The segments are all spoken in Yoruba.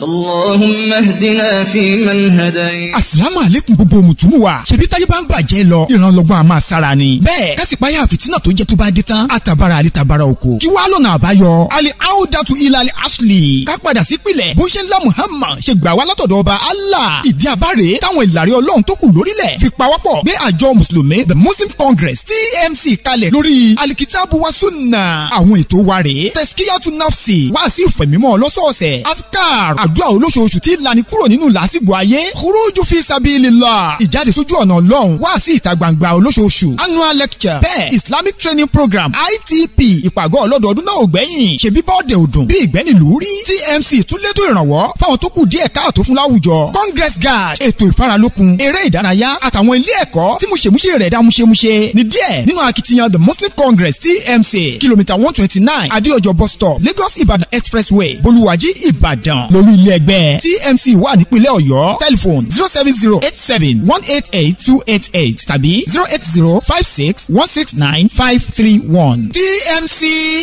اللهم اهدنا فيمن هديت Àsìlámù àlékún gbogbo mùtúmù wa. Ṣèbí táyé bá ń bàjẹ́ lọ, ìrànlọ́gbọ́n a máa sára ni. Bẹ́ẹ̀ kásìpáyà fìtínà tó jẹ́ tó bá dé tán, àtàbàrà àdìtàbàrà oko. Kí wàá lọ́nà àbáyọ? Ali Audatu Ilali Ashley. Ká padà sí pìlẹ̀. Bó ṣe ńlá Muhammad ṣe gbà wá látọ̀dọ̀ ọba Allah. Ìdí àbáre táwọn ìlàrí ọlọ́run tó kù lórílẹ̀. Fi pawọ́pọ̀ gbé àjọ Mùsùlùmí The Muslim Congress TMC kalẹ̀ lórí Alikitabu wa Sunna. Àwọn ètò wa rèé. Tẹ̀síkíyàtú Nafsi wá sí ìfẹ̀mímọ́ lọ́sọ̀ọ̀sẹ̀. Afkar àdúrà olóṣooṣù tí lani kúrò nínú làásìgbò ayé. Khuruju fi sabilillah. Ìjáde sójú ọ̀nà ọlọ́run wá sí ìta gbangba olóṣooṣù. Annual lecture. Bẹ́ẹ̀ Islamic training program ITP ìpàgọ́ ọlọ́dọọdún náà ò gbẹ́yìn. Ṣèbí bọ́ọ̀dẹ̀ òdùn bí ìgbẹ́nìlú rí. TMC tún létò ìrànwọ́ fáwọn tó kù díẹ̀ káàtó fún láwùjọ. Congress guard ètò ìfaralókun eré ìdárayá àtàwọn ilé ẹ̀kọ́ tí múṣemúṣe rẹ̀ dá múṣemúṣe ní díẹ̀ nínú akitiyan The Muslim Congress TMC kìlómítà one twenty nine Adéọjọ́ bus stop Lagos Ibadan expressway Bolúwàjí Ìbàdàn lórí ilé ẹgbẹ́ TMC wà nípínlẹ̀ Ọ̀yọ́ telephone zero seven zero eight seven one eight eight two eight eight tàbí zero eight zero five six one six nine five three one TMC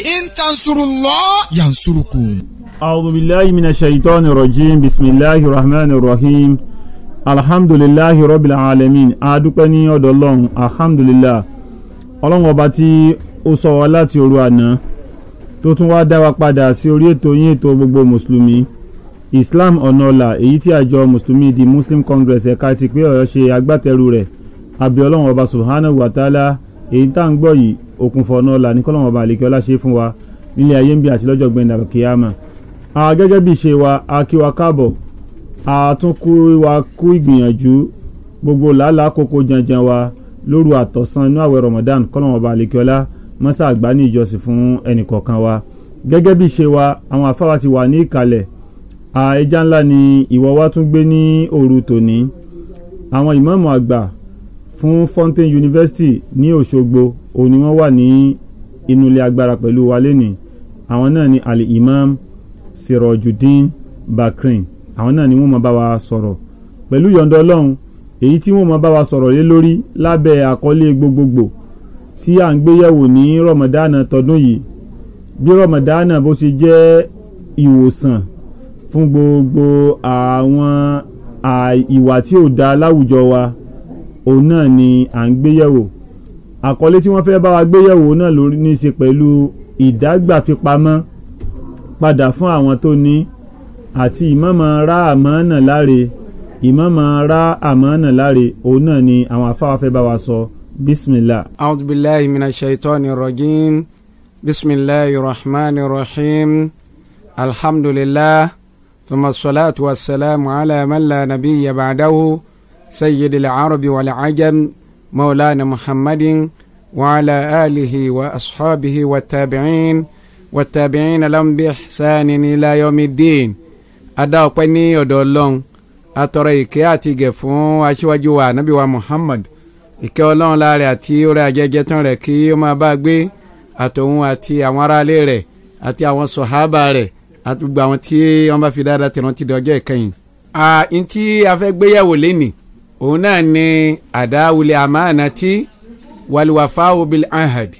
intansurullah yansurukum. أعوذ بالله من الشيطان الرجيم بسم الله الرحمن الرحيم الحمد لله رب العالمين adúpẹ́ ní ọ̀dọ̀ ọlọ́run alhamdulillah ọlọ́run ọba tí ó sọ wá láti òru àná tó tún wá dá wa padà sí orí ètò yín ètò gbogbo mùsùlùmí islam ọ̀nà ọ̀la èyí tí àjọ mùsùlùmí di muslim congress ẹ̀ka ti pé ọ̀yọ́ ṣe agbátẹrù rẹ̀ àbí ọlọ́run ọba subhanahu wa ta'ala èyí tá à ń gbọ́ yìí òkùnfọ̀ ọ̀nà ọ̀la ní kọ́lọ́run ọba àlekẹ́ ọlá ṣe fún wa nílé ayé ń bí àti lọ́jọ́ gbẹ̀ndà kìyàmà a gẹ́gẹ́ bí ṣe wa a kí wa káàbọ̀ a tún kú wa kú ìgbìyànjú gbogbo làálàá kókó janjan wa lóru àtọ̀sán inú àwẹ̀ Ramadan kọ́lọ́mọ̀ ọba àlekíọ́lá mọ́sá àgbá ní ìjọsìn fún ẹnìkọ̀ọ̀kan wa gẹ́gẹ́ bí ṣe wa àwọn afáwa ti wà ní ìkàlẹ̀ a ẹja ńlá ni ìwọ wa tún gbé ní òru tòní àwọn ìmáàmù àgbà fún Fountain University ní Òṣogbo òní wọ́n wà ní inú ilé agbára pẹ̀lú wa lénìí àwọn náà ni ali imam sirojudeen bakrin àwọn náà ni wọ́n máa bá wa sọ̀rọ̀ pẹ̀lú yọ̀ǹda ọlọ́run èyí tí wọ́n máa bá wa sọ̀rọ̀ lé lórí lábẹ́ àkọlé gbogbogbò tí à ń gbéyẹ̀wò ní rọmọdánà tọdún yìí bí rọmọdánà bó ṣe jẹ́ ìwòsàn fún gbogbo àwọn ìwà tí ò da láwùjọ wa òun náà ni à ń gbéyẹ̀wò àkọlé tí wọ́n fẹ́ bá wa gbéyẹ̀wò náà ló ní í ṣe pẹ̀lú ìdágbàfipamọ́ padà fún àwọn tó ní àti ìmọ̀mọ̀ ra àmọ́nà láre ìmọ̀mọ̀ ra àmọ́nà láre òun náà ni àwọn afáwa fẹ́ bá wa sọ bismillah. أعوذ بالله من الشيطان الرجيم بسم الله الرحمن الرحيم الحمد لله ثم الصلاة والسلام على من لا نبي بعده سيد العرب والعجم مولانا محمد وعلى آله وأصحابه والتابعين والتابعين لهم بإحسان إلى يوم الدين adá ọpẹ́ ní ọ̀dọ̀ Ọlọ́run atọrọ ìkẹ́ àti ìgẹ̀ fún aṣíwájú wa ànábì wa Muhammad ìkẹ́ Ọlọ́run láàrẹ àti orí ajẹjẹ tán rẹ̀ kí ó máa bá gbé àtòun àti àwọn aráalé rẹ̀ àti àwọn sọhábà rẹ̀ àti gbogbo àwọn tí wọ́n bá fi dáadáa tẹ̀wọ́n ti di ọjọ́ ìkẹyìn. àyìn tí a fẹ́ gbéyàwó lẹ́nì òun náà ni àdáwulẹ̀ àmàna tí wàlúwàfáwò bil ahad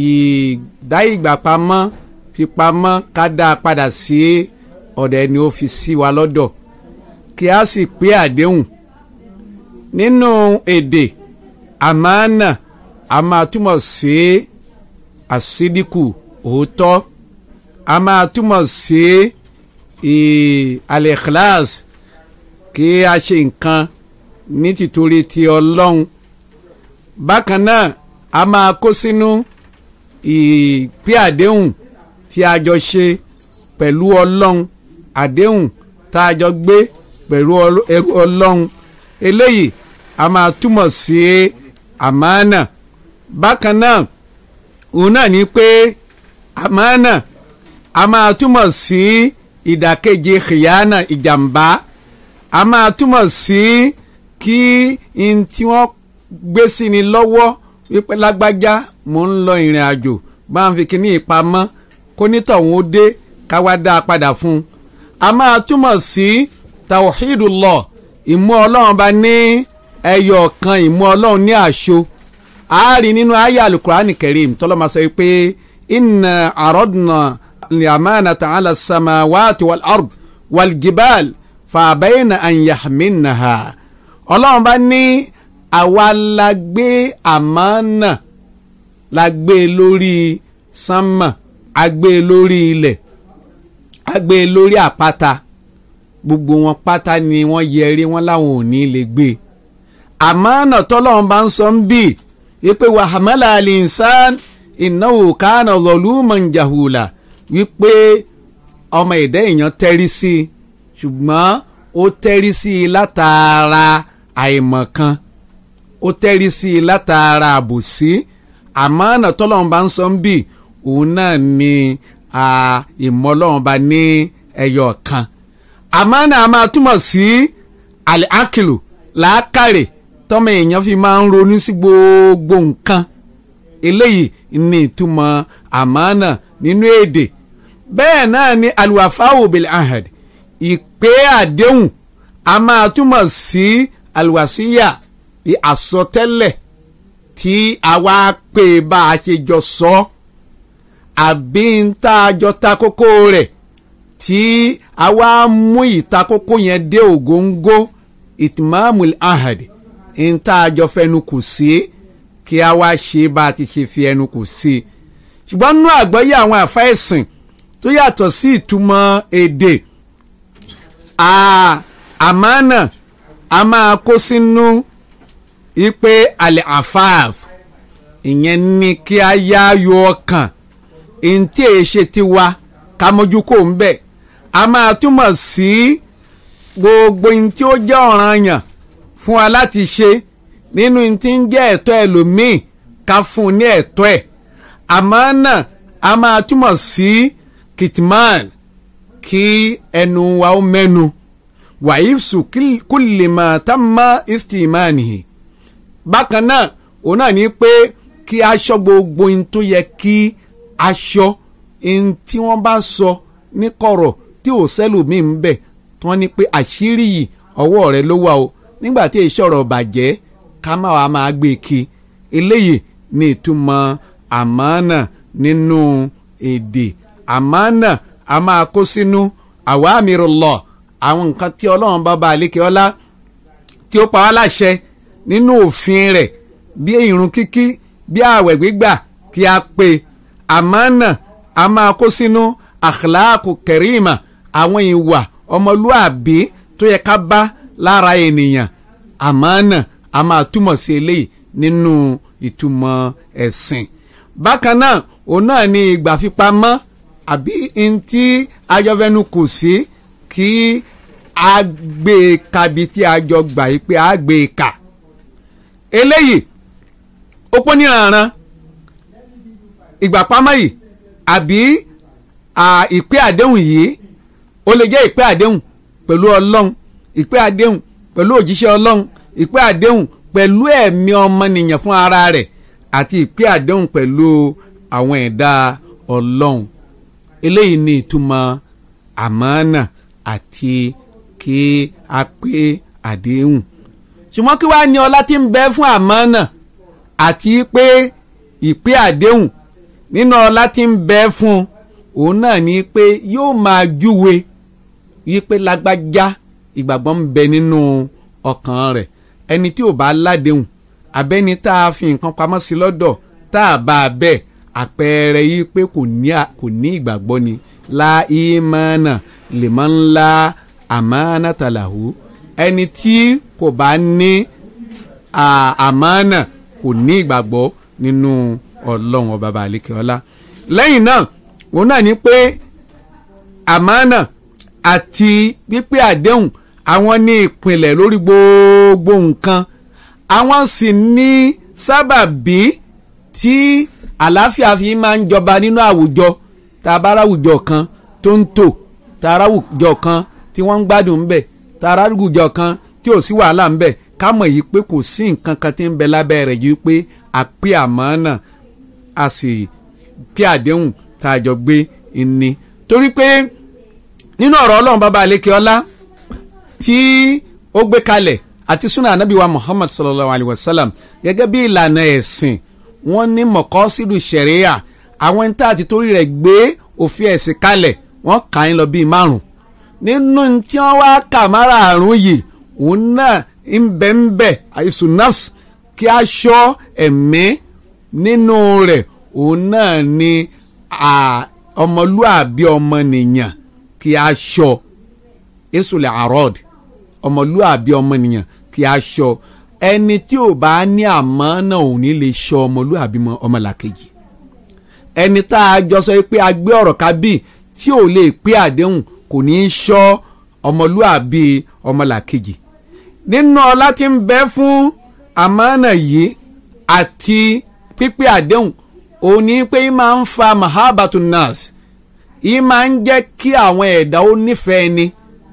ìdá ìgbà pamọ́ fipamọ́ ká dá a padà sí ọ̀dọ̀ ẹni ó fi sí wa lọ́dọ̀ kí a sì pé àdéhùn nínú èdè àmàna a máa túmọ̀ sí àsídìkù òótọ́ a máa túmọ̀ sí al-ikhlas kí a ṣe nǹkan ní tìtorí ti ọlọ́run bákan náà a máa kó sínú ìpè àdéhùn tí a jọ ṣe pẹ̀lú ọlọ́run àdéhùn tá a jọ gbé pẹ̀lú ẹrú ọlọ́run eléyìí a máa túmọ̀ sí àmánà bákan náà òun náà ní pé àmánà a máa túmọ̀ sí ìdàkejì khiyana ìjàmbá a máa túmọ̀ sí kí n tí wọ́n gbé sí ni lọ́wọ́ wípé lágbájá mò ń lọ ìrìn àjò bá ń fi kíní ìpamọ́ kó nítọ̀hún ó dé ká wá dá a padà fún un. a máa túmọ̀ sí tawhidullah ìmú ọlọ́run bá ní ẹyọ kan ìmú ọlọ́run ní àṣọ àárín nínú ayé alukurani karim tọ́lọ́mà sọ pé inna aradna al-amanata ala samawati wal ard waljibal fàbẹ́yìn ànyàmínàhà ọlọ́run bá ní àwa la gbé àmánà la gbé lórí sánmà a gbé lórí ilẹ̀ a gbé lórí àpáta gbogbo wọn pátá ni wọ́n yẹrí wọn láwọn ò ní lè gbé àmánà tọ́lọ́run bá ń sọ ń bì wípé wàhámẹ́lá àlìsàn ìnáwó kánà zọlúmọ̀n jàhùlà wípé ọmọ ẹ̀dá èèyàn tẹ́rí sí i ṣùgbọ́n ó tẹ́rí sí i látara àìmọ̀kan ó tẹ́rí sí i látara àbòsí àmánà tọ́lọ́run bá ń sọ ń bì òun náà ni ìmọ̀ ọlọ́run bá ní ẹyọ kan àmánà a máa túmọ̀ sí àkìlù làákàrè tọ́mọ èèyàn fi máa ń ronú sí gbogbo nǹkan eléyìí ní ìtumọ̀ àmánà nínú èdè bẹ́ẹ̀ náà ni alwafawo bil ahad ìpè àdéhùn a máa túmọ̀ sí alwasiya bí àsọtẹ́lẹ̀ tí a wá pè bá a ṣe jọ sọ àbí ń tá a jọ ta kókó rẹ̀ tí a wá mú ìtakókó yẹn dé ògóńgó ìtìmọ́mùl ahad ń tá a jọ fẹnu kù sí kí a wá ṣe bá a ti ṣe fi ẹnu kù sí ṣùgbọ́n nínú àgbọ́yé àwọn àfa ẹ̀sìn tó yàtọ̀ sí ìtumọ̀ èdè àmánà a máa kó sínú ipe àlẹ́ àfáàf ìyẹn ní kí a yá yọ ọkàn ntí èyí ṣe ti wa ká mójú kó ń bẹ̀ a máa túmọ̀ sí gbogbo ntí ó jẹ́ ọ̀ranyàn fún wa láti ṣe nínú ntí ń jẹ́ ẹ̀tọ́ ẹlòmíì ká fún un ní ẹ̀tọ́ ẹ̀ àmánà a máa túmọ̀ sí kitman kí ẹnu wa ó mẹ́nu wàhífsù kúlìmọ̀ tamma istimanihi bákan náà òun náà ní pé kí aṣọ gbogbo ohun tó yẹ kí aṣọ ohun tí wọ́n bá sọ ní kọ̀rọ̀ tí ò sẹ́lòmíì ń bẹ̀ tí wọ́n ní pé àṣírí yìí ọwọ́ rẹ ló wà o nígbà tí èyí sọ̀rọ̀ bàjẹ́ ká má wàá máa gbé e kí eléyìí ní ìtumọ̀ àmánà nínú èdè àmánà a máa kó sínú àwámirullah àwọn nǹkan tí ọlọ́run bá ba àlékè ọlá tí ó pa wá láṣẹ nínú òfin rẹ̀ bí irun kíkí bí ààwẹ̀ gbígbà kí a pè àmánà a máa kó sínú akhlaqu karima àwọn ìwà ọmọlúàbí tó yẹ ká bá lára ènìyàn àmánà a máa túmọ̀ sí eléyìí nínú ìtumọ̀ ẹ̀sìn bákan náà òun náà ni ìgbà fipamọ́ àbí ntí ajọ́fẹ́nu kù sí kí a gbé e kabi tí a jọ gbà yí pé a gbé e kà eléyìí ó pọ́n ní ìrànràn ìgbà pamọ́ yìí àbí ìpè àdéhùn yìí ó lè jẹ́ ìpè àdéhùn pẹ̀lú ọlọ́run ìpè àdéhùn pẹ̀lú òjíṣẹ́ ọlọ́run ìpè àdéhùn pẹ̀lú ẹ̀mí ọmọnìyàn fún ara rẹ̀ àti ìpè àdéhùn pẹ̀lú àwọn ẹ̀dá ọlọ́run eléyìí ni ìtumọ̀ àmánà àti kí a pé àdéhùn ṣùgbọ́n kí wàá ní ọlá tí ń bẹ fún àmánà àti pé ìpè àdéhùn nínú ọlá tí ń bẹ fún òun náà ni pé yóò máa júwe wípé lágbájá ìgbàgbọ́ ń bẹ nínú ọkàn rẹ̀ ẹni tí ò bá ládéhùn abẹ́ni tá a fi nǹkan pamọ́ sí lọ́dọ̀ tá a bá a bẹ́ẹ̀ àpẹẹrẹ yìí pé kò ní ìgbàgbọ́ ni la ìmánà lèmọ́ ńlá àmánà tàlàhù ẹni tí kò bá ní àmánà kò ní ìgbàgbọ́ nínú ọlọ́run ọba bàálíkẹ́ ọlá lẹ́yìn náà òun náà ní pé àmánà àti pípé àdéhùn àwọn ní ìpìlẹ̀ lórí gbogbo nǹkan àwọn sì ní sábàbí tí àlàáfíà fi máa ń jọba nínú àwùjọ tá a bá ráwùjọ kan tó ń tò tá a ráwùjọ kan tí wọ́n ń gbádùn ń bẹ̀ tá a ráwùjọ kan tí ò sí wàhálà ń bẹ̀ ká mọ̀ yìí pé kò sí nǹkan kan tí ń bẹ lábẹ́ rẹ̀ yìí pé àpé àmánà a sì pé àdéhùn tá a jọ gbé ni torí pé nínú ọ̀rọ̀ ọlọ́run bàbá àlékè ọlá tí ó gbé kalẹ̀ àti sunnah anabi wa muhammad sallallahu alayhi wa sallam gẹ́gẹ́ bí ìlànà ẹ̀sìn wọ́n ní mọ̀kọ́sídù ṣẹ̀ríyà àwọn ẹni tá àti torí rẹ̀ gbé òfin ẹ̀sìn kalẹ̀ wọ́n kà ń lọ bíi márùn nínú tí wọ́n wá kà mára àrùn yìí òun náà ń bẹ ń bẹ àìsùn nọ́ọ̀sì kí a ṣọ́ ẹ̀mí nínú rẹ̀ òun náà ni ọmọlúàbí ọmọnìyàn kí a ṣọ́ èsùlẹ̀ àròd ọmọlúàbí ọmọnìyàn kí a ṣọ́ ẹni tí ò bá ní àmọ́ náà ò ní lè ṣọ́ ọmọlúàbí ọmọlàkejì ẹni tá a jọ sọ pé a gbé ọ̀rọ̀ ká bí tí ò lè pé àdéhùn kò ní í ṣọ́ ọmọlúàbí ọmọlàkejì nínú ọlá tí ń bẹ fún àmọ́nà yìí àti pípé àdéhùn òun ní pé í máa ń fa mahabatun nas í máa ń jẹ́ kí àwọn ẹ̀dá ó nífẹ̀ẹ́ ẹni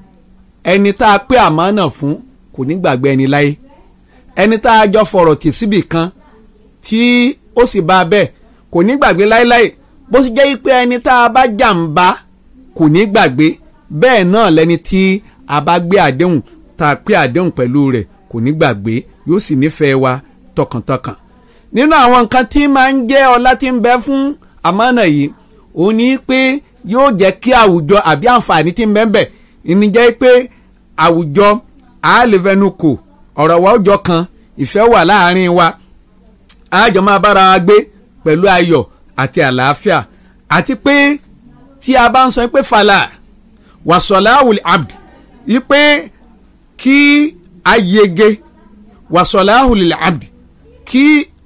ẹni tá a pé àmọ́nà fún kò ní gbàgbé ẹni láyé ẹni tá a jọ fọ̀rọ̀ tì síbì kan tí ó sì bá a bẹ́ẹ̀ kò ní gbàgbé láéláé bó sì jẹ́ pé ẹni tá a bá jàǹbá kò ní gbàgbé bẹ́ẹ̀ náà lẹni tí a bá gbé àdéhùn tá a pé àdéhùn pẹ̀lú rẹ̀ kò ní gbàgbé yóò sì nífẹ̀ẹ́ wa tọkàntọkàn. nínú àwọn nǹkan tí máa ń jẹ́ ọlá tí ń bẹ fún àmọ́nà yìí òun ni pé yóò jẹ́ kí àwùjọ àbí àǹfààní tí ń bẹ ń bẹ ìní jẹ́ pé àwùjọ àálẹ́fẹ́nukò ọ̀rọ̀ wa ó jọ kan ìfẹ́ wà láàárín wa àjọ máa bára wa gbé pẹ̀lú ayọ̀ àti àlàáfíà àti pé tí a bá ń sọ pé fàlà wàsọ̀láwùl abd yí pé kí a yege wàsọ̀láhùlì abd kí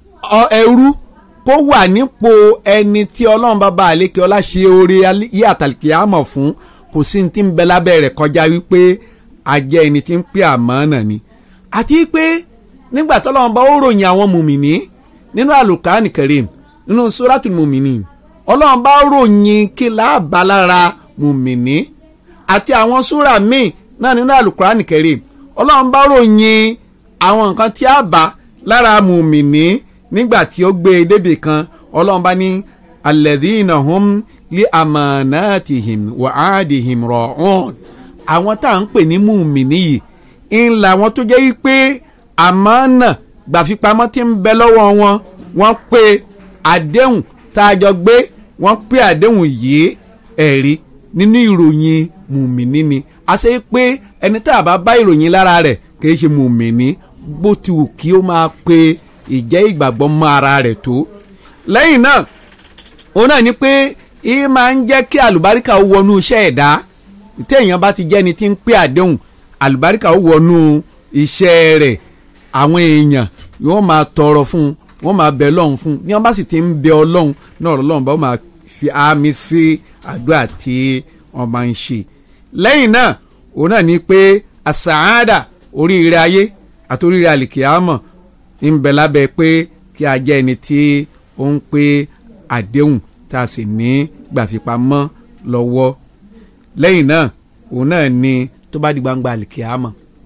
ẹrú kó wà nípò ẹni tí ọlọ́run bàbá àlékè ọlá ṣe oore yí àtàlìkì àmọ̀ fún kò sí ní tí ń bẹ lábẹ́ rẹ̀ kọjá wípé a jẹ́ ẹni tí ń pè àmánà ni àti pé nígbà tọ́lọ́run bá ó ròyìn àwọn mùmìnì nínú àlùkàánì karim nínú suratul mùmìnì ọlọ́run bá ròyìn kí láàbà lára mùmìnì àti àwọn súrà míì náà nínú àlùkàánì karim ọlọ́run bá ròyìn àwọn nǹkan tí a bá lára mùmìnì nígbà tí ó gbé e débì kan ọlọ́run bá ní alladhina hum li amanatihim wa aadihim ra'un àwọn tá à ń pè ní mùmìnì yìí ń la wọn tó jẹ́ pé àmánà gbàfipamọ́ tí ń bẹ lọ́wọ́ wọn wọ́n pé àdéhùn tá a jọ gbé wọ́n pé àdéhùn yìí ẹ̀rí nínú ìròyìn mùmìnì ni a ṣe pé ẹni tá a bá bá ìròyìn lára rẹ̀ kìí ṣe mùmìnì bó ti wù kí ó máa pe ìjẹ́ ìgbàgbọ́ mọ́ ara rẹ̀ tó. lẹ́yìn náà òun náà ni pé ìyẹn máa ń jẹ́ kí àlùbáríkà ó wọnú iṣẹ́ ẹ̀dá tí èèyàn bá ti jẹ́ ni tí ń pé àdéhùn àlùbáríkà ó wọnú iṣẹ́ rẹ̀ àwọn èèyàn yóò máa tọrọ fún un wọ́n máa bẹ lọ́hùn fún un ní wọ́n bá sì ti ń bẹ ọlọ́hun náà ọlọ́hun bá wọ́n máa fi àmì sí àdúrà tí wọ́n máa ń ṣe. lẹ́yìn náà òun náà ni pé àsàádà oríire ayé àti oríire àlìkìyàmọ̀ ń bẹ lábẹ́ pé kí a jẹ́ ẹni tí ó ń pé àdéhùn tá a sì ní gbàfipamọ́ lọ́wọ́ lẹ́yìn náà òun náà ni tó bá di gbangba àlìkìyàmọ̀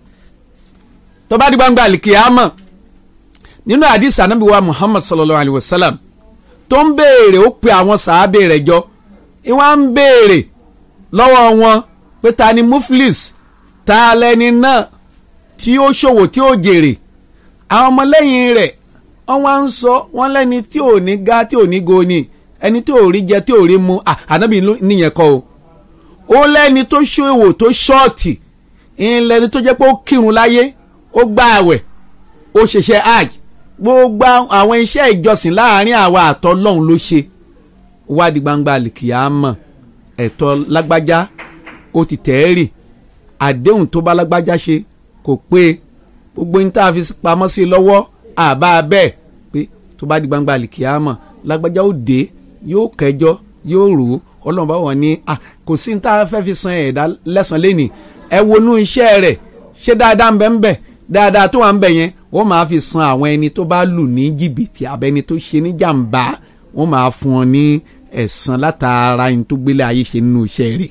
tó bá di gbangba àlìkìyàmọ̀ nínú àdìsí anábìwá muhammad sallallahu alayhi wa sallam tó ń béèrè ó pe àwọn sàábé rẹ̀ jọ ìwọ́n ń béèrè lọ́wọ́ wọn pé ta ni muflis ta lẹni náà tí ó ṣòwò tí ó jèrè àwọn ọmọlẹ́yìn rẹ̀ wọ́n wá ń sọ wọ́n lẹ́ni tí ò ní ga tí ò ní go ni ẹni tí ò rí jẹ tí ò rí mu ànábì níyẹn kọ́ o ó lẹ́ni tó ṣòwò tó ṣọ́ọ̀tì ìlẹ́ni tó jẹ́ pé ó kírun láyé ó gbà àwẹ̀ ó ṣiṣẹ́ hajj gbogbo àwọn iṣẹ́ ìjọsìn láàrin àwa àtọ́lọ́hún ló ṣe wádìí gbangba àlìkìyàmọ̀ ẹ̀tọ́ lágbájá ó ti tẹ̀ẹ́rì àdéhùn tó bá lágbájá ṣe kò pé gbogbo ní tá a fi pamọ́ sí i lọ́wọ́ àbá bẹ́ẹ̀ pé tó bá di gbangba àlìkìyàmọ̀ lágbájá ó dé yóò kẹjọ́ yóò rò ó ọlọ́run bá wọn ní kò sí ní tá a fẹ́ fi san ẹ̀dá lẹ́sàn-án lẹ́nìí ẹ wonú iṣẹ́ rẹ̀ ṣé dáadáa ń bẹ ń bẹ dáadáa tó wà ń bẹ yẹn wọ́n máa fi san àwọn ẹni tó bá lù ní jìbìtì abẹni tó ṣe ní jàǹbá wọ́n máa fún wọn ní ẹ̀san látara ẹni tó gbélé ayé ṣe nínú iṣẹ́ rẹ̀.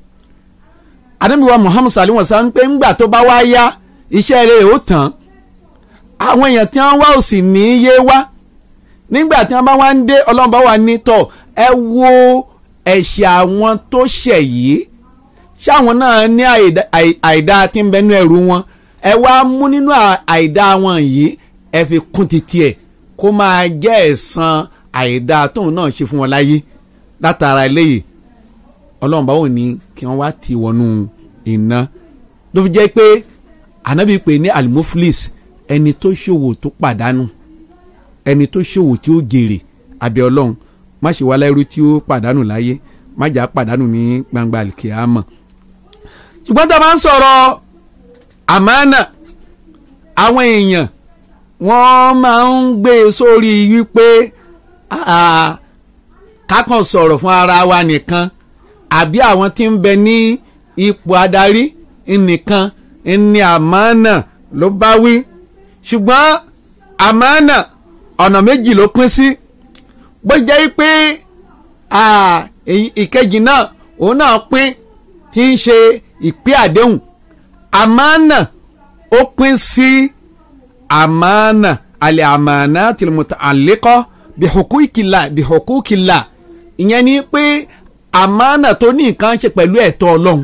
àdébíwá muhammed salim wasan ń pé ńgbà tó bá wá yá iṣẹ́ rẹ̀ ó tán àwọn èèyàn tí wọ́n wá ò sì ní í yé wá nígbà tí wọ́n bá wá ń dé ọlọ́run bá wà ní tọ̀ ẹ wo ẹ̀ṣẹ̀ àwọn tó ṣẹ̀ yìí ṣáwọn náà ní àìdá tí ń bẹnu ẹrù wọn ẹ wá mú nínú àìdá wọn yìí ẹ fi kún títí ẹ kó máa jẹ́ ẹ̀san àìdá tóun náà ṣe fún wọn láyé látara eléyìí ọlọ́run bá wò ní kí wọ́n wá ti wọnú iná ló fi jẹ́ pé ànábì pè ní alimuflis ẹni tó ṣòwò tó pàdánù ẹni tó ṣòwò tí ó jèrè àbí ọlọ́run má ṣe wá lẹ́rú tí ó pàdánù láyé má jà pàdánù ní gbangba àlìkìyàmọ̀ ṣùgbọ́n tá a bá ń sọ̀rọ̀ àmánà àwọn èèyàn wọ́n máa ń gbé e sórí wípé ah, kákan sọ̀rọ̀ fún ara wa nìkan àbí àwọn tí ń bẹ ní ipò adarí nìkan ní àmánà ló bá wí ṣùgbọ́n àmánà ọ̀nà méjì ló pín sí bó jẹ́ pé ah, èyí- ìkejì náà òun náà pín tí ń ṣe ìpín àdéhùn àmánà ó pín sí àmánà àlẹ́ àmánà tìlùmùtà àlékọ́ bìhùkúkìlà bìhùkúkìlà ìyẹn ni pé àmánà tó ní nǹkan ṣe pẹ̀lú ẹ̀tọ́ ọlọ́run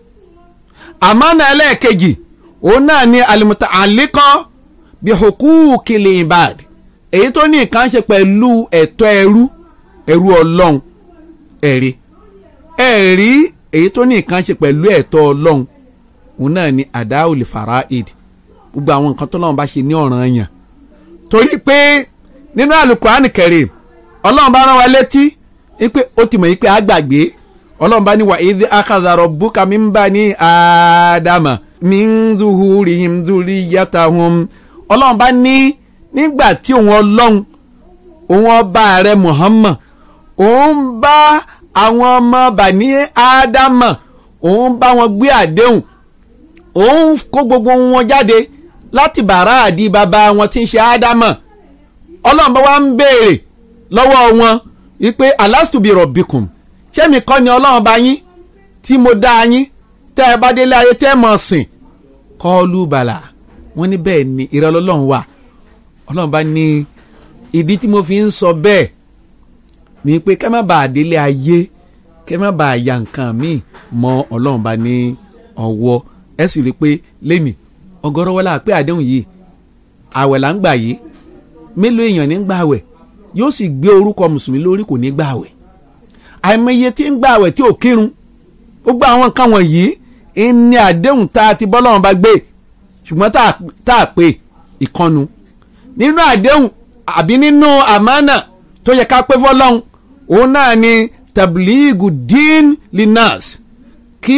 àmánà ẹlẹ́ẹ̀kejì òun náà ni àlùmùtà àlékọ́ bìhùkúkìlì ìbàd èyí tó ní nǹkan ṣe pẹ̀lú ẹ̀tọ́ ẹrú ẹrú ọlọ́run ẹ̀rí ẹ̀rí èyí tó ní nǹkan ṣe pẹ̀lú ẹ̀tọ́ ọlọ́run òun náà ni àdáwòlè faraid gbogbo àwọn nǹkan tó lọ́wọ́n bá ṣe ní ọ̀ràn yàn torí pé nínú àlùkùránì kẹrìm ọlọ́run bá rán wa létí wípé ó ti mọ̀ yí pé a gbàgbé ọlọ́run bá ní wà ìdí akazarọ̀ búkà mi ń bá ní àdàmà mi ń zuhuri him zuri yàtà hum ọlọ́run bá ní nígbà tí òun ọlọ́run òun ọba rẹ muhammad òun bá àwọn ọmọ bani ádámà òun bá wọn gbé àdéhùn òun kó gbogbo wọn jáde láti bàrá àdí bàbá wọn tí ń ṣe ádámà ọlọ́run bá wá ń béèrè lọ́wọ́ wọn wípé alastubi rọ̀bìkùn ṣé mi kọ́ ni ọlọ́run bá yín tí mo dá yín tẹ́ ẹ bá délé ayé tẹ́ ẹ mọ̀ sìn kọ́ọ́lù bàlà wọ́n ní bẹ́ẹ̀ ni ìrọ̀lọ́lọ́run wà ọlọ́run bá ní ìdí tí mo fi ń sọ bẹ́ẹ̀ ni pé kẹ́ má bàa délé ayé kẹ́ má bàa ya nǹkan míì mọ́ ọlọ́run bá ní ọwọ́ ẹ sì rí i pé lẹ́nì ọgọ́rọ́ wọlé àpé àdéhùn yìí àwẹ̀ là ń gbà yìí mélòó èèyàn ní gbà àwẹ̀ yóò sì gbé orúkọ mùsùlùmí lórí kò ní gbà àwẹ̀ àìmọye tí ń gbà àwẹ̀ tí ò kírun gbogbo àwọn nǹkan wọ̀nyí ní àdéhùn tá a ti bọ́ lọ́wọ́n bá gbé ṣùgbọ́n tá a- tá a pè ìkọnu nínú àdéhùn àbí nínú àmánà tó yẹ ká pé fọlọ́hún òun náà ni tabligu din linas kí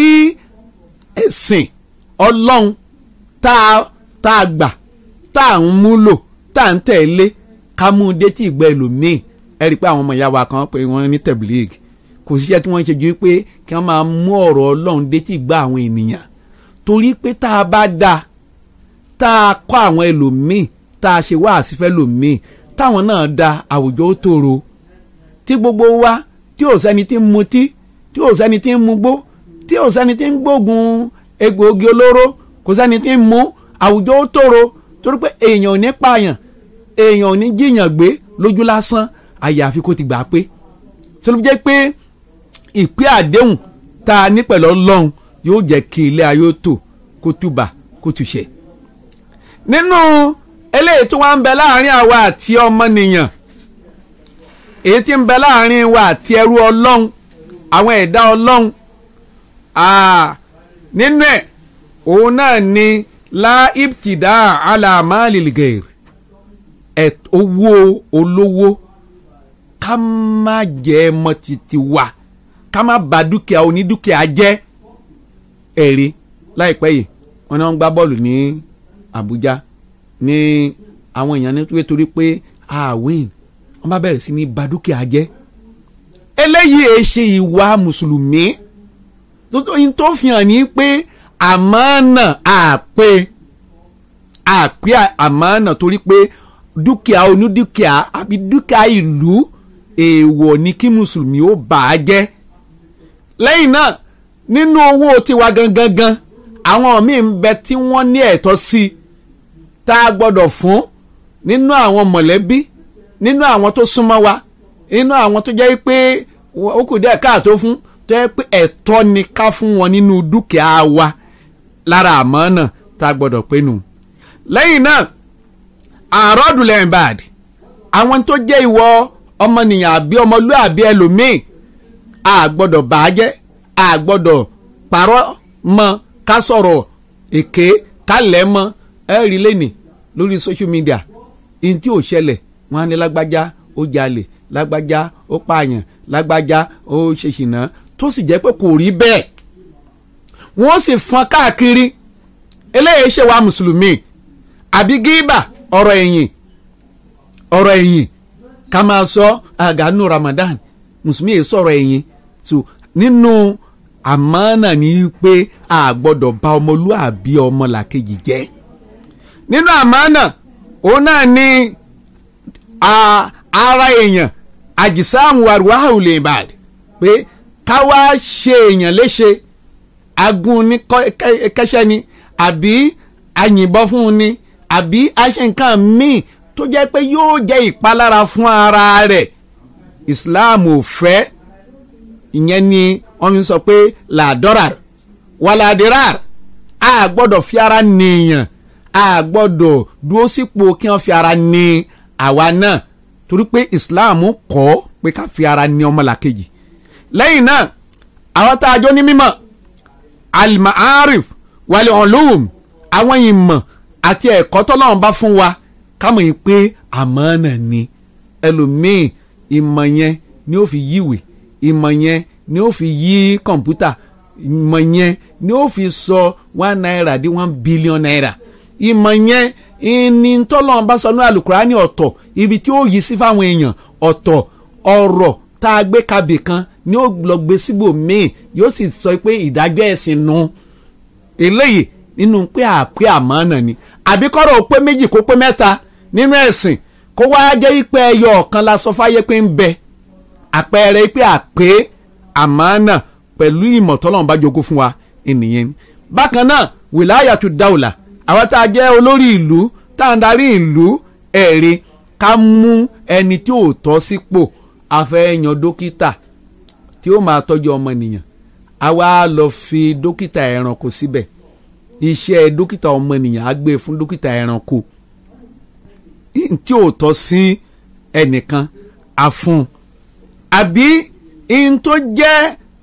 ẹ̀sìn ọlọ́run tá a tá a gbà tá a ń múlò tá a ń tẹ̀lé ká mú un dé tí ìgbà ẹlòmíì ẹ rí i pé àwọn ọmọ ìyá wa kan pé wọ́n ní tablig kò síṣẹ́ tí wọ́n ṣe ju pé kí wọ́n máa mú ọ̀rọ̀ ọlọ́run dé tí ìgbà àwọn ènìyàn torí pé tá a bá dáa tá a kọ́ àwọn ẹlòmíì tá a ṣe wáàsí fẹ́ lòmíì táwọn náà da àwùjọ ó tòrò tí gbogbo wa tí ò sẹ́ni tí ń mutí tí ò sẹ́ni tí ń mugbó tí ò sẹ́ni tí ń gbógun egbòogi olóró kò sẹ́ni tí ń mu àwùjọ ó tòrò torí pé èèyàn ò ní pààyàn èèyàn ò ní jíyàn gbé lójú lásán àyàfi kó ti gbà pé tó ló jẹ́ pé ìpín àdéhùn tá a ní pẹ̀lú ọlọ́run yóò jẹ́ kí ilé ayé ó tò kó túbà kó túṣẹ̀ nínú eléyìí tí wọ́n ń bẹ láàrin àwa àti ọmọnìyàn èyí tí ń bẹ láàrin wa àti ẹrú ọlọ́run àwọn ẹ̀dá ọlọ́run ah, nínú ẹ̀ òun náà ni láìptìdá alámàlìlgẹ̀r owó olówó ká má jẹ́ mọ́ títí wa ká má bà dúkìá onídúkìá jẹ́ ẹ̀rí láìpẹ́ yìí wọ́n ní wọ́n gbá bọ́ọ̀lù ní Àbújá ní àwọn èèyàn nítorí pé àwìn wọ́n bá bẹ̀rẹ̀ sí ní bà dúkìá jẹ́ eléyìí ẹ ṣe ìwà mùsùlùmí tótóyin tó fi hàn ní pé àmánà àpè àpè àmánà torí pé dúkìá onídúkìá àbí dúkìá ìlú èèwọ̀ ni kí mùsùlùmí ó bà á jẹ́ lẹ́yìn náà nínú owó tiwa gangan gan àwọn míì ń bẹ tí wọ́n ní ẹ̀tọ́ sí i tá a gbọ́dọ̀ fún nínú àwọn mọ̀lẹ́bí nínú àwọn tó súnmọ́ wa nínú àwọn tó jẹ́ pé ó kù díẹ̀ káàtó fún tó jẹ́ pé ẹ̀tọ́ ni ká fún wọn nínú dúkìá wa lára àmánà tá a gbọ́dọ̀ pé nù. lẹ́yìn náà àròdùlẹ̀ bad àwọn tó jẹ́ ìwọ ọmọnìyàn àbí ọmọlúàbí ẹlòmíì a gbọ́dọ̀ bàájẹ́ a gbọ́dọ̀ parọ́ mọ́ ká sọ̀rọ̀ èké ká lẹ̀ mọ́ ẹ rí lẹ́nì lórí social media ihun tí ò ṣẹlẹ̀ wọ́n á ní lágbájá ó jalè lágbájá ó pààyàn lágbájá ó ṣe ṣìnà tó sì jẹ́ pé kò rí bẹ́ẹ̀ wọ́n sì fọ́n káàkiri eléyìí ṣe wa mùsùlùmí àbí gíbà ọ̀rọ̀ ẹ̀yìn ọ̀rọ̀ ẹ̀yìn ká máa sọ àgánú Ramadan mùsùlùmí yìí sọ̀rọ̀ ẹ̀yìn so nínú àmánà ni pé a gbọ́dọ̀ bà ọmọlúàbí ọmọlàkejì jẹ́ nínú àmánà òun náà ni ara èèyàn àjìsáàmù àrùwáhù lè bàd pé ká wá ṣe èèyàn léṣe agun ní kẹsẹ́ ni àbí àyìnbọn fún un ni àbí àṣẹ nǹkan míì tó jẹ́ pé yóò jẹ́ ìpalára fún ara rẹ̀ Islam ò fẹ́ ìyẹn ni wọ́n fi sọ pé làdọ́rà wàlàdìrà a gbọ́dọ̀ fi ara nìyàn a gbọ́dọ̀ dúró sípò kí wọ́n fi ara ní àwa náà torí pé Islam kọ́ pé ká fi ara ní ọmọlàkejì lẹ́yìn náà àwọn tá a jọ ní mímọ̀ al-ma'arif wal-ulum àwọn ìmọ̀ àti ẹ̀kọ́ tọ́lọ́run bá fún wa kámọ̀ yìí pé àmánà ni ẹlòmíì ìmọ̀ yẹn ni ó fi yíwèé ìmọ̀ yẹn ni ó fi yí kọ̀ǹpútà ìmọ̀ yẹn ni ó fi sọ one naira di one billion naira ìmọ̀ yẹn ìní tọ́lọ́run bá sọ ní alukurani ọ̀tọ̀ ibi tí ó yí sí fáwọn èèyàn ọ̀tọ̀ ọ̀rọ̀ tá a gbé kabè kan ni ó lọ gbé síbò míì yóò sì sọ pé ìdájọ́ ẹ̀sìn nu eléyìí nínú pé àpé àmánà ni àbí kọ́rọ̀ ó pé méjì kó pé mẹ́ta nínú ẹ̀sìn kó wá jẹ́ pé ẹyọ ọ̀kan la sọ fáyé pé ń bẹ àpẹẹrẹ pé àpé àmánà pẹ̀lú ìmọ̀ tọ́lọ́run bá jogún fún wa ènìyàn ni. bákan náà wìláyàtú dáwùlà àwọn tá a jẹ́ olórí ìlú tá a ń darí ìlú ẹ̀rí ká mú ẹni tí ò tọ́ sípò afẹ́yàn dókítà tí ó máa tọ́jú ọmọnìyàn a wá lọ fi dókítà ẹranko síbẹ̀ iṣẹ́ dókítà ọmọnìyàn á gbé fún dókítà ẹranko tí ò tọ́ sí ẹnìkan àfún àbí in tó jẹ́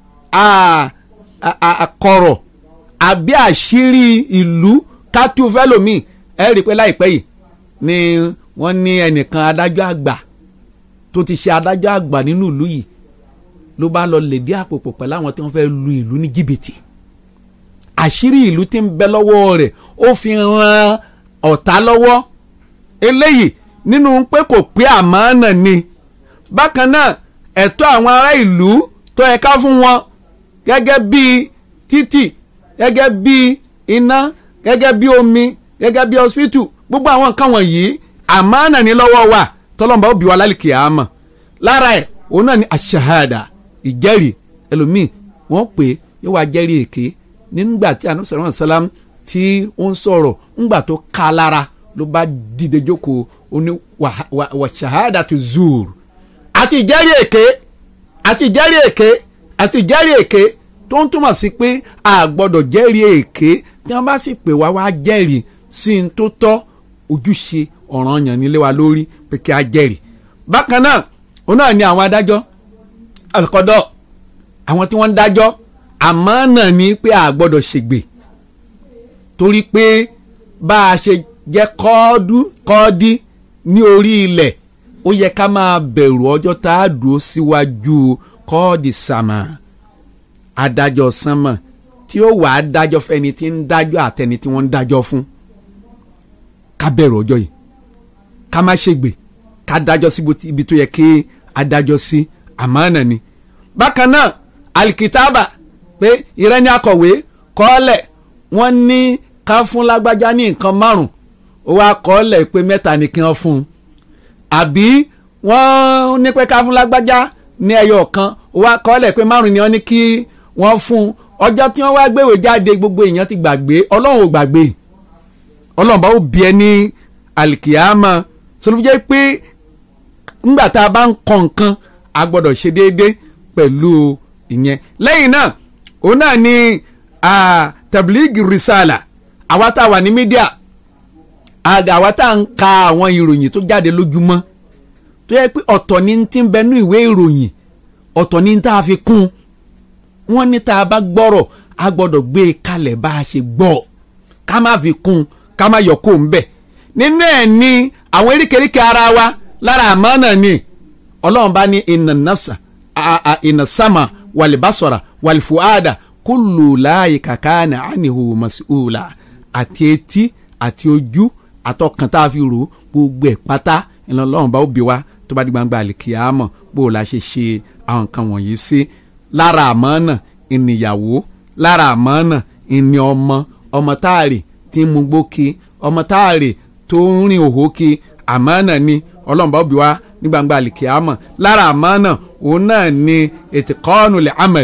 àkọ̀rọ̀ àbí àṣírí ìlú kátó fẹ́lòmíì ẹ rí i pé láìpẹ́ yìí ni wọ́n ní ẹnìkan adájọ́ àgbà tó ti ṣe adájọ́ àgbà nínú ìlú yìí ló bá lọ lèdí àpòpò pẹ̀lú àwọn tí wọ́n fẹ́ lu ìlú ní jìbìtì àṣírí ìlú tí ń bẹ lọ́wọ́ rẹ̀ ó fi ran ọ̀tá lọ́wọ́ eléyìí nínú pé kò pé àmánà ni bákan náà ẹ̀tọ́ àwọn ará ìlú tó yẹ ká fún wọn gẹ́gẹ́ bí títì gẹ́gẹ́ bí iná gẹ́gẹ́ bí omi gẹ́gẹ́ bí hospital gbogbo àwọn nǹkan wọ̀nyí àmánà ní lọ́wọ́ wa tọ́lọ́mùbá ó bí wa lálẹ́ kìámà lára ẹ̀ òun náà ni àṣàhàdà ìjẹ́rìí ẹlòmíì wọ́n pè é yóò wá jẹ́rìí èké nígbà tí anu sọ̀rọ̀ sálám tí ó ń sọ̀rọ̀ ńgbà tó ká lára ló bá dìde jókòó ó ní wàṣàhàdà tó zuur àti ìjẹ́rìí èké àti ìjẹ́rìí èké àti ìjẹ́rìí èké tó ń túmọ̀ sí pé a gbọ́dọ̀ jẹ́rìí èké tí wọ́n bá sì pè wá wá jẹ́rìí sí n tó tọ́ ojúṣe ọ̀ranyàn nílé wa lórí pé kí a jẹ́rìí bákan náà òun náà ni àwọn adájọ́ àkọ́dọ̀ àwọn tí wọ́n ń dájọ́ àmọ́ náà ni pé a gbọ́dọ̀ ṣègbè torí pé bá a ṣe jẹ́ kọ́ọ́dú kọ́ọ́dí ní orí ilẹ̀ ó yẹ ká máa bẹ̀rù ọjọ́ tá a dúró síwájú kọ́ọ̀dì sàmà adájọ́ sánmà tí ó wàá dájọ́ fẹ́ni tí ń dájọ́ àtẹni tí wọ́n ń dájọ́ fún ká bẹ̀rù ọjọ́ yìí ká má ṣègbè ká dájọ́ sí ibi tó yẹ kí adájọ́ sí àmánà ni. bákan náà alikitaba pé ìrẹ́ni akọ̀wé kọ́ọ́lẹ̀ wọ́n ní ká fún lágbájá ní nǹkan márùn-ún ó wá kọ́ọ́lẹ̀ pé mẹ́ta ni kí wọ́n fún un àbí wọ́n ní pé ká fún lágbájá ní ẹyọ kan ó wá kọ́ọ́lẹ̀ pé márùn-ún ni wọ́n ní kí wọ́n fún un ọjọ́ tí wọ́n wá gbéwèé jáde gbogbo èèyàn ti gbàgbé ọlọ́run ò gbàgbé ọlọ́run bá ó bí ẹ ní alikiyama sọlọ́ jẹ́ pé ńgbà tá a bá ń kọ nǹkan a gbọ́dọ̀ ṣe déédé pẹ̀lú ìyẹn lẹ́yìn náà òun náà ni tabligh risala àwa tá a wà ní mídíà àgà àwa tá a ń ka àwọn ìròyìn tó jáde lójúmọ́ tó yẹ pé ọ̀tọ̀ ni ti ń bẹnu ìwé ìròyìn ọ̀tọ̀ ni tá a fi kún wọ́n ní tá a bá gbọ́rọ̀ a gbọ́dọ̀ gbé e kalẹ̀ bá a ṣe gbọ́ ká má fi kún ká má yọ kó ń bẹ̀ nínú ẹ̀ ní àwọn eríkèéríkèé ara wa lára àmánà ni ọlọ́run bá ní iná nafsa iná sama wàlìbásọ̀rà wàlìfùádà kúlù láàyè kàkà ní ànihu mas'ula àti etí àti ojú àtọkàn tá a fi rò ó gbogbo ẹ̀ pátá ìlànà ọlọ́run bá ó bí wa tó bá di gbangba àlìkìyàmọ̀ bó o la ṣe ṣe àwọn nǹkan wọ̀nyí sí lára àmánà ìníyàwó lára àmánà ìní ọmọ ọmọ táàrì tí ń mu gbókè ọmọ táàrì tó ń rìn òhò kí àmánà ni ọlọ́run bá ó bí wa ní gbangba àlìkìyàmọ̀ lára àmánà òun náà ni ètìkọ́ọ̀nù lè amẹ̀l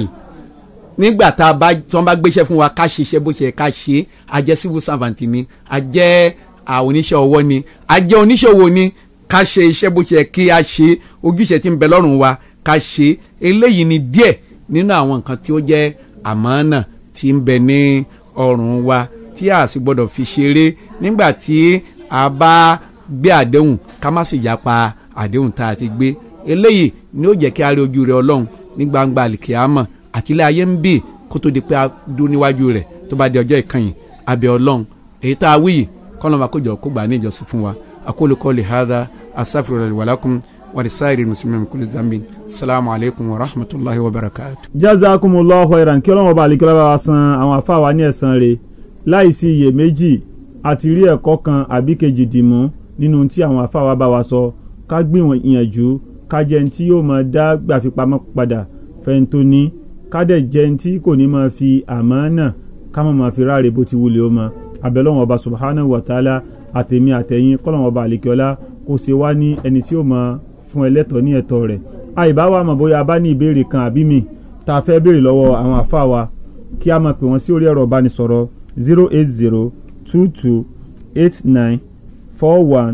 nígbà tá a bá tí wọ́n bá gbéṣẹ́ fún wa ká ṣiṣẹ́ bó ṣe yẹ ká ṣe é a jẹ́ civil servant ni a jẹ́ oníṣẹ́ ọwọ́ ni a jẹ́ oníṣòwò ni ká ṣe iṣẹ́ bó ṣe yẹ kí a ṣe ojúṣe tí ń bẹ lọ́rùn wa ká ṣe eléyìí ni díẹ̀ nínú àwọn nǹkan tí ó jẹ́ àmánà tí ń bẹ ní ọrùn wa tí a sì gbọ́dọ̀ fi ṣeré nígbà tí a bá gbé àdéhùn ká má sì yapa àdéhùn tá a ti gbé eléyìí ni ó jẹ́ kí a rí ojú rẹ ọlọ́run ní gbangba àlìkìyàmọ̀ àti ilé ayé ń bì kó tó di pé a dún níwájú rẹ̀ tó bá di ọjọ́ ìkànnì abẹ́ ọlọ́run èyí tá a wí yìí kọ́nà máa kójọ kó gbà ní ìjọsìn fún wa aqulu qawli hadha astaghfirullahi wa lakum wa lisairi muslimin min kulli dhanbin assalamu alaikum wa rahmatullahi wa barakatuh. jazakumullahu khairan kí ọlọ́run ọba àlekíọ́lá bá wa san àwọn àfáà wa ní ẹ̀san rẹ̀ láìsí iyèméjì àti rí ẹ̀kọ́ kan àbí kejì dìmú nínú tí àwọn àfáà wa bá wa sọ ká gbìyànjú ká jẹ́ ní tí yóò máa dá gbàfipamọ́ padà fẹ́ntó ní ká dẹ̀ jẹ́ ní tí kò ní máa fi àmánà ká má máa fi ráre bó ti wulẹ̀ ó mọ abẹ́lọ́wọ̀n ọba subhanahu wa ta'ala àtẹ̀mí àtẹ̀yìn kọ́lọ́wọ̀n ọba àlekíọ́lá kó ṣe wá ní ẹni tí ó máa fún ẹlẹ́tọ̀ọ́ ní ẹ̀tọ́ rẹ̀ àìbá wa mọ̀ bóyá a bá ní ìbéèrè kan àbí mi tá a fẹ́ béèrè lọ́wọ́ àwọn àfa wa kí a máa pè wọ́n sí orí ẹ̀rọ ìbánisọ̀rọ̀ zero eight zero two two eight nine four one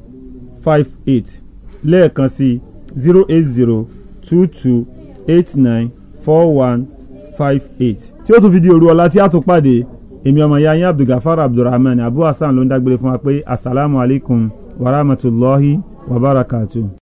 five eight lẹ́ẹ̀kan sí zero eight zero two two eight nine four one five eight. tí ó tún fi di òru ọ̀la tí a tún pàdé èmi ọmọ ya yín abdulgafar abdulrahman abu hasan ló ń dágbére fún wa pé asalaamualeykum wa rahmatulahi wa barakatuh.